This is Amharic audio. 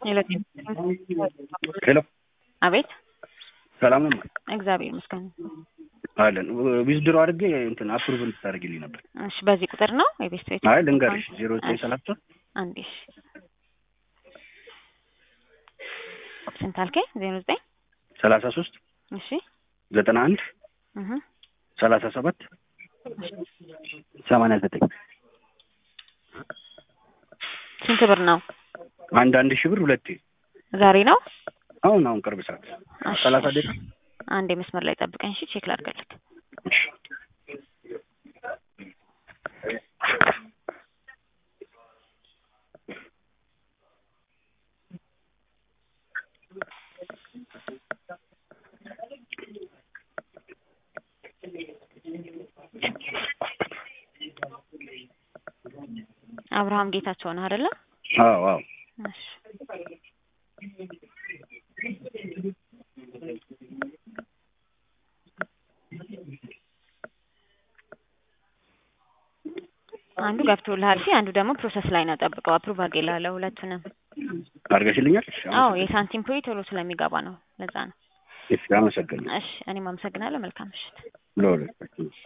ሄሎ አቤት ሰላም ነው እግዚአብሔር ይመስገን። አለን ዊዝድሮ አድርጌ እንትን አፕሩቭ እንድታደርግልኝ ነበር። እሺ በዚህ ቁጥር ነው የቤት ቤት አይ ልንገርሽ ዜሮ ዘጠኝ ሰላሳ አንዴ እሺ ስንት አልከኝ? ዜሮ ዘጠኝ ሰላሳ ሶስት እሺ ዘጠና አንድ እህ ሰላሳ ሰባት ሰማንያ ዘጠኝ ስንት ብር ነው? አንድ አንድ ሺህ ብር ሁለቴ ዛሬ ነው? አሁን አሁን ቅርብ ሰዓት እሺ፣ ሰላሳ ደቂቃ አንዴ መስመር ላይ ጠብቀኝ እሺ፣ ቼክ ላድርግልህ። እሺ አብርሃም ጌታቸው ነህ አይደለ? አዎ አዎ እሺ አንዱ ገብቶልሃል። እሺ አንዱ ደግሞ ፕሮሰስ ላይ ነው። ጠብቀው አፕሩቭ አድርጌልሃለሁ ሁለቱንም። አድርገሽልኛል? እሺ አዎ የሳንቲም ፕሮይ ቶሎ ስለሚገባ ነው። ለዛ ነው። እሺ አመሰግናለሁ። እሺ እኔም አመሰግናለሁ። መልካም ምሽት። ለሁለታችን